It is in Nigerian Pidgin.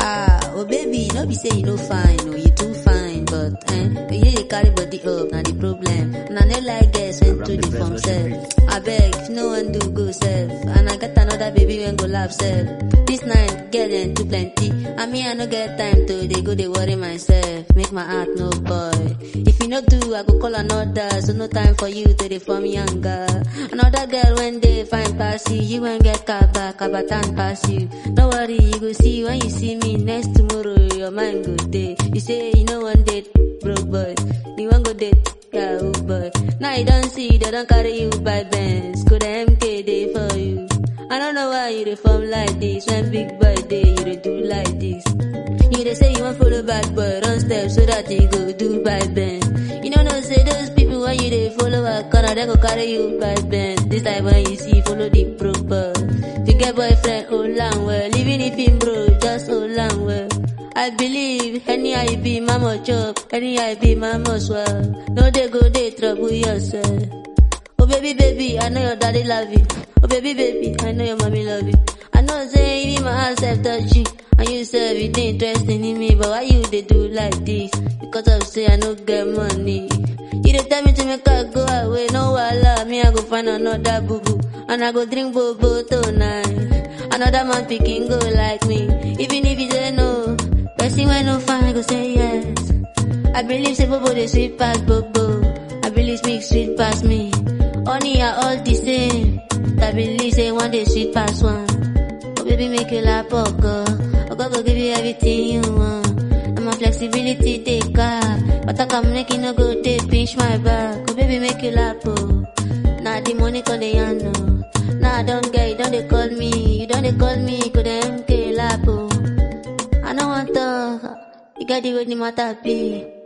Ah, oh baby, no be say you no fine, oh you too fine, but eh, you dey carry body up, na the problem. And I no like girls when to the form self. I beg, if no one do go self, and I get another baby when go laugh self. This night, girl them too plenty, and me I no get time to they go they worry myself, make my heart no boy. If you no do, I go call another, so no time for you to dey form younger. Another girl when they find pass you, you won't get kaba, kaba tan pass you. No worry, you go see when you see me next tomorrow, your mind go day. You say you know one date, broke boy, you want go date. Yahoo boy. Now you don't see, they don't carry you by Benz. Go the MK day for you. I don't know why you dey form like this. When big boy day, you dey do like this. You dey say you want follow bad boy, run steps so that you go do by Ben. You know no say those people when you dey follow a corner, they go carry you by Ben. This time when you see follow the proper. If you get boyfriend, hold on well. Even if him bro, just hold on well. I believe any I be mama chop, any I be mama swell. No they go they trouble yourself. Oh baby baby, I know your daddy love you. Oh baby baby, I know your mommy love you. I know say even my heart self touch you. And you say everything interesting in me, but why you they do like this? Because of say I no get money. You dey tell me to make I go away, no wala. Me I go find another boo boo, and I go drink bobo tonight. Another man picking go like me, even if you say no. Person when no fine go say yes. I believe say bobo they sweet pass bobo. I believe mix sweet pass me. Honey are all the same. I believe say one day sweet pass one. Oh baby make you laugh, oh God. Oh God go give you everything you want. And my flexibility take up. But I come make you no go take pinch my back. Oh baby make you laugh, oh. Now the money come the hand, no. Now I don't get it, don't they call me. You don't they call me, could MK lap, oh. I don't want to. You got the way the matter be.